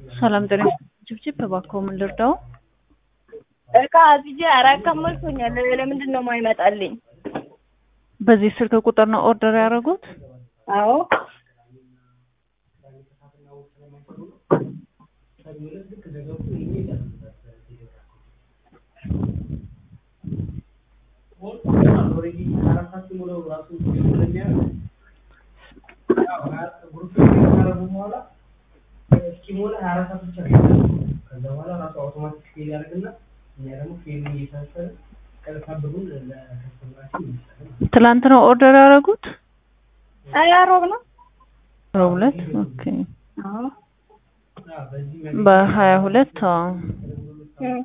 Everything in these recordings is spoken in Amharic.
ሰላም ጤና ጭብጭብ እባክዎ ምን ልርዳው? እቃ አዝዤ አራት ቀን ሞልቶኛል። ለምንድን ነው የማይመጣልኝ? በዚህ ስልክ ቁጥር ነው ኦርደር ያደረጉት? አዎ ትላንት ነው ኦርደር ያደረጉት? አይ ሮብ ነው። ሮብ ዕለት ኦኬ። አዎ በሀያ ሁለት አዎ። እም።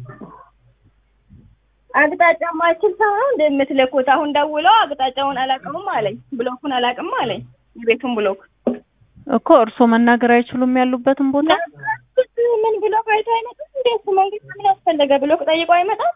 አቅጣጫ ማይችል ሰው ነው እንደምትልኩት። አሁን ደውለው አቅጣጫውን አላውቅም አለኝ፣ ብሎኩን አላውቅም አለኝ፣ የቤቱን ብሎክ እኮ እርስዎ መናገር አይችሉም ያሉበትን ቦታ? ምን ብሎክ አይቶ አይመጣም? እንዴት መንግስት ምን ያስፈለገ ብሎክ ጠይቆ አይመጣም?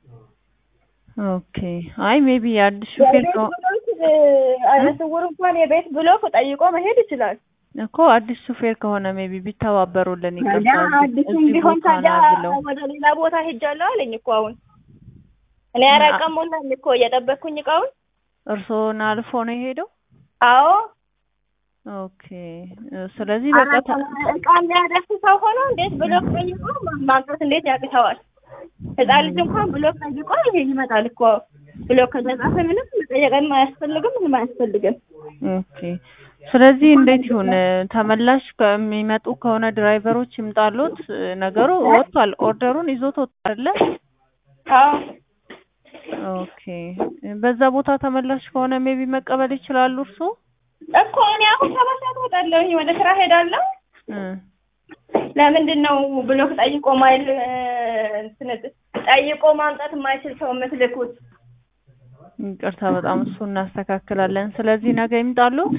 ኦኬ። አይ ሜቢ የአዲስ ሹፌር የቤት ነው ብሎክ አይነ ስውር እንኳን የቤት ብሎክ ጠይቆ መሄድ ይችላል። እኮ አዲስ ሹፌር ከሆነ ሜቢ ቢተባበሩልን ታዲያ ይቀርታል። አዲሱም ቢሆን ታዲያ ወደ ሌላ ቦታ ሄጃለሁ አለኝ እኮ አሁን እኔ አራት ቀን ሞላኝ እኮ እየጠበቅኩኝ እቃውን። እርስዎን አልፎ ነው የሄደው? አዎ ኦኬ። ስለዚህ በቃ አራት ተ- ቀን እቃ የሚያደርስ ሰው ሆኖ እንዴት ብሎክ ጠይቆ ማምጣት እንዴት ያቅተዋል? ህፃን ልጅ እንኳን ብሎክ ጠይቆ ይሄ ይመጣል እኮ ብሎክ ከተጻፈ ምንም መጠየቅም አያስፈልግም ምንም አያስፈልግም። ኦኬ። ስለዚህ እንዴት ይሁን? ተመላሽ ከሚመጡ ከሆነ ድራይቨሮች ይምጣሉት። ነገሩ ወጥቷል፣ ኦርደሩን ይዞት ወጥቷል አይደለ? አዎ ኦኬ። በዛ ቦታ ተመላሽ ከሆነ ሜቢ መቀበል ይችላሉ እርስዎ? እኮ እኔ አሁን ሰባት ሰዓት እወጣለሁኝ ወደ ስራ ሄዳለሁ። እ ለምንድን ነው ብሎክ ጠይቆ ማይል እንትን ጠይቆ ማምጣት የማይችል ሰው የምትልኩት? ይቅርታ በጣም እሱ እናስተካክላለን። ስለዚህ ነገ ይምጣሉት።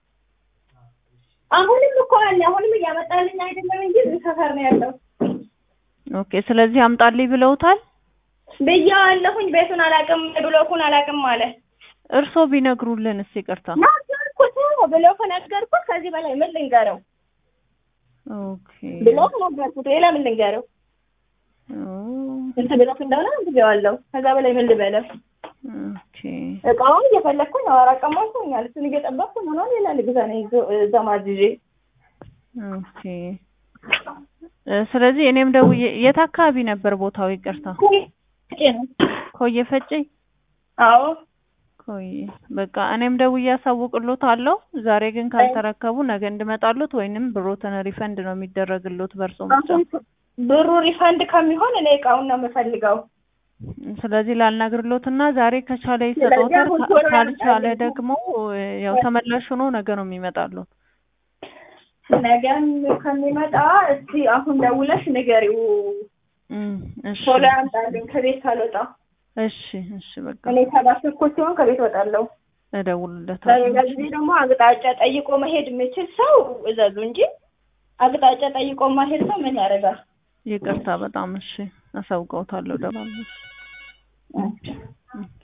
አሁንም እኮ አለ አሁንም እያመጣልኝ አይደለም እንጂ እዚህ ሰፈር ነው ያለው ኦኬ። ስለዚህ አምጣልኝ ብለውታል። ብያዋለሁኝ። ቤቱን አላውቅም ብሎኩን አላውቅም አለ። እርስዎ ቢነግሩልን እስኪ ይቅርታ። ነገርኩት፣ ብሎክ ነገርኩት። ከዚህ በላይ ምን ልንገረው? ኦኬ። ብሎክ ነገርኩት። ሌላ ምን ልንገረው? ኦ፣ ስንት ብሎክ እንደሆነ ብያዋለሁ። ከዛ በላይ ምን ልበለው? ኦኬ። እቃውን እየፈለግኩኝ ነው። አራት ቀን ሞልቶኛል። እሱን እየጠበቅኩ ሆኖ ሌላ ልግዛ ነው እዛ ማዝዤ ኦኬ። እ፣ ስለዚህ እኔም ደውዬ የት አካባቢ ነበር ቦታው? ይቅርታ። ኮዬ ፈጬ። አዎ ኮዬ። በቃ እኔም ደውዬ አሳውቅሎታለሁ። ዛሬ ግን ካልተረከቡ ነገ እንድመጣሉት ወይንም ብሮትን ሪፈንድ ነው የሚደረግሎት በእርሶ ብቻ። ብሩ ሪፈንድ ከሚሆን እኔ እቃውን ነው የምፈልገው። ስለዚህ ላልነግርሎት እና ዛሬ ከቻለ ይሰጠውታል፣ አሁን ካ- ቶሎ ካልቻለ ያምጣልኝ። ደግሞ እ፣ ያው ተመላሽ ሆኖ ነገ ነው የሚመጣሉት። ነገም ከሚመጣ እስቲ አሁን ደውለሽ ንገሪው እም፣ እሺ ቶሎ ያምጣልኝ ከቤት ካልወጣ። እሺ እሺ በቃ እኔ ሰባት እኮ ሲሆን ከቤት እወጣለሁ። እደውልለታለሁ። በሌላ ጊዜ ደግሞ አቅጣጫ ጠይቆ መሄድ የሚችል ሰው እዘዙ እንጂ አቅጣጫ ጠይቆ ማሄድ ሰው ምን ያደርጋል? ይቅርታ በጣም እሺ፣ አሳውቀውታለሁ። ደባል